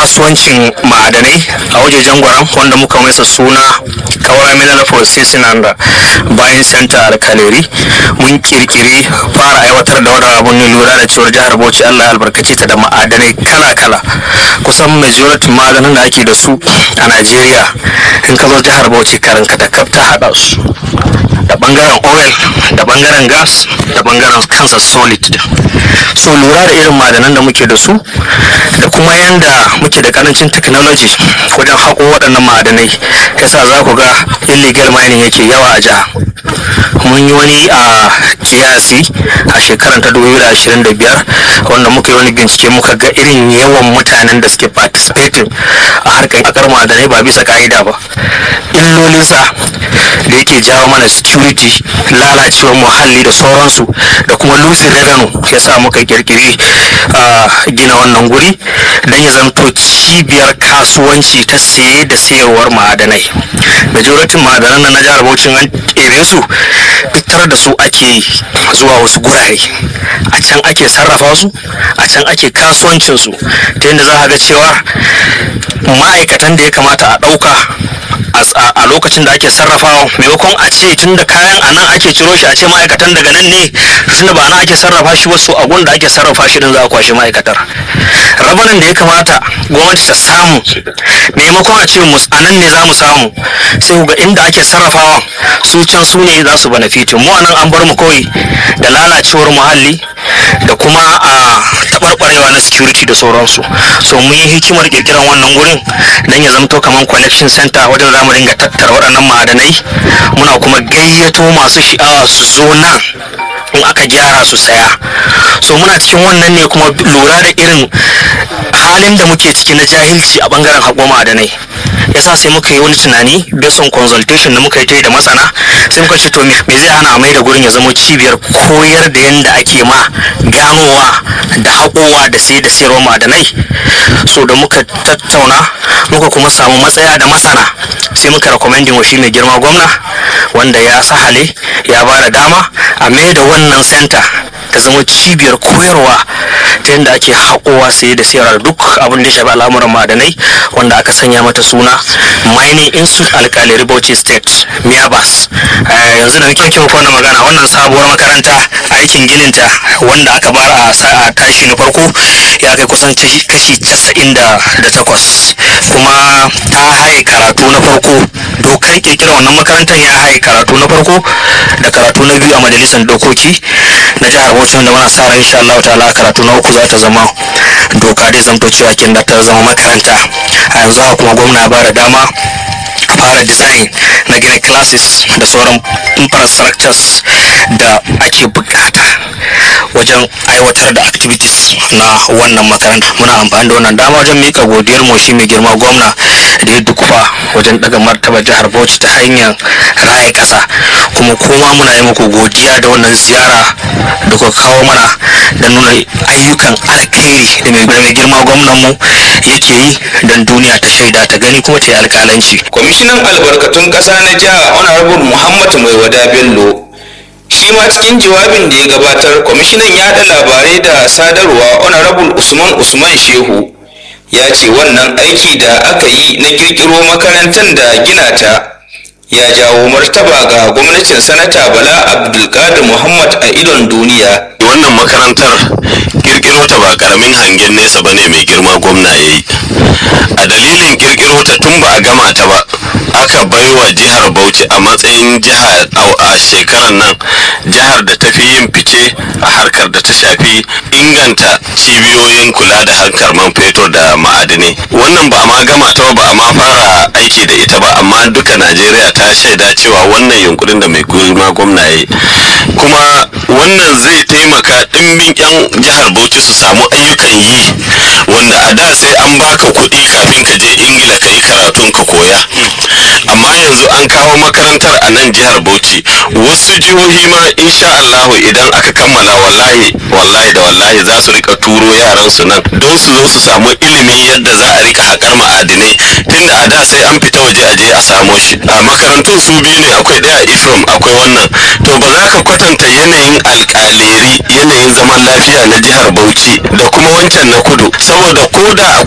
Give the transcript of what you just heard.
kasuwancin ma'adanai a wajejen gwaram wanda muka masa suna kawara mineral processing and buying center alkaleri mun kirkiri fara aiwatar da wannan abun ne lura da cewar jihar bauchi allah ya albarkace ta da ma'adanai kala-kala kusan majority ma'adanan da ake da su a najeriya in ka zo jihar bauchi karanka da kaf ta haɗa su da bangaren oil da bangaren gas da bangaren kansa solid din so lura da irin madanan da muke da su da kuma yanda muke da karancin technology wajen haƙo waɗannan ma'adanai yasa za ku ga illegal mining yake yawa a jiha mun yi wani a kiyasi a shekarar ta 2025 wanda muka yi wani bincike muka ga irin yawan mutanen da suke participating a harkar akar ma'adanai ba bisa ka'ida ba illolinsa da yake jawo mana security lalacewar muhalli da sauransu da kuma losing revenue ya sa muka kirkiri a gina wannan guri don ya zanto cibiyar kasuwanci ta saye da sayarwar ma'adanai majoratin ma'adanan nan na jihar Bauchi an ebe su fitar da su ake zuwa wasu gurare a can ake sarrafa su a can ake kasuwancin su ta yadda za a ga cewa ma'aikatan da ya kamata a ɗauka a lokacin da ake sarrafawa maimakon a ce tun da kayan a nan ake ciro shi a ce ma'aikatan daga nan ne tun da ba nan ake sarrafa shi wasu a da ake sarrafa shi din za a kwashe ma'aikatar rabanin da ya kamata gwamnati ta samu maimakon a ce a nan ne za mu samu sai ga inda ake sarrafawa su can su ne za su benefitin mu anan an bar mu kawai da lalacewar muhalli da kuma a taɓarɓarewa na security da sauransu so mun yi hikimar kirkiran wannan wurin don ya zamto kamar collection center wajen zamu dinga tattara waɗannan ma'adanai muna kuma gayyato masu sha'awa su zo nan in aka gyara su saya so muna cikin wannan ne kuma lura da irin halin da muke ciki na jahilci a bangaren haƙo ma'adanai yasa sai muka yi wani tunani based on consultation da muka yi ta yi da masana sai muka ce to me zai hana a mai da gurin ya zama cibiyar koyar da yadda ake ma ganowa da haƙowa da sai da sayarwa ma'adanai so da muka tattauna muka kuma samu matsaya da masana sai muka recommending wa shi mai girma gwamna wanda ya sahale ya ba da dama a mai da wannan center ta zama cibiyar koyarwa ta yadda ake haƙowa sai da sayarwa duk abin da ya shafi al'amuran ma'adanai wanda aka sanya mata suna mining institute alkali bauchi state miabas yanzu da nake muku wannan magana wannan sabuwar makaranta aikin gininta wanda aka bar a sa'a tashi na farko ya kai kusan kashi casa'in da takwas kuma ta haye karatu na farko dokar kirkira wannan makarantar ya haye karatu na farko da karatu na biyu a majalisar dokoki na jihar bauchi wanda muna sa ran insha Allah ta'ala karatu na uku za ta zama doka dai zamto cewa kin da ta zama makaranta a yanzu haka kuma gwamna ba da dama fara design na gina classes da sauran infrastructures da ake bukata wajen aiwatar da activities na wannan makaranta muna amfani da wannan dama wajen mika godiyar mu shi mai girma gwamna da ya dukufa wajen daga martaba jihar bauchi ta hanyar raya kasa kuma kuma muna yi muku godiya da wannan ziyara da kuka kawo mana da nuna ayyukan alkhairi da mai girma gwamnan mu yake yi don duniya ta shaida ta gani kuma ta yi alkalanci kwamishinan albarkatun ƙasa na jiha honorable muhammad mai wada bello shi ma cikin jawabin da ya gabatar kwamishinan yaɗa labarai da sadarwa honorable usman usman shehu ya ce wannan aiki da aka yi na kirkiro makarantar da gina ta ya jawo martaba ga gwamnatin sanata bala abdulkadir muhammad a idon duniya wannan makarantar kirkiro ta ba karamin hangen nesa bane mai girma gwamna ya yi a dalilin kirkiro ta tun ba a gama ta ba aka baiwa jihar bauchi a matsayin jiha a shekarar nan jihar da ta fi yin fice a harkar da ta shafi inganta cibiyoyin kula da harkar man fetur da ma'adinai wannan ba ma gama ta ba ma fara aiki da ita ba amma duka najeriya ta shaida cewa wannan yunkurin da mai girma gwamna ya yi kuma wannan zai taimaka ɗimbin 'yan jihar bauchi su samu ayyukan yi wanda a da sai an baka kuɗi kafin ka je ingila ka yi karatun ka koya amma yanzu an kawo makarantar a nan jihar bauchi wasu jihohi ma insha allahu idan aka kammala wallahi wallahi da wallahi za su rika turo yaran su nan don su zo su samu ilimin yadda za a rika haƙar ma'adinai tunda a da sai an fita waje a je a samo shi a makarantun su biyu ne akwai ɗaya ifrom akwai wannan to ba za ka kwatanta yanayin alƙaleri yanayin zaman lafiya na jihar bauchi da kuma wancan na kudu saboda ko da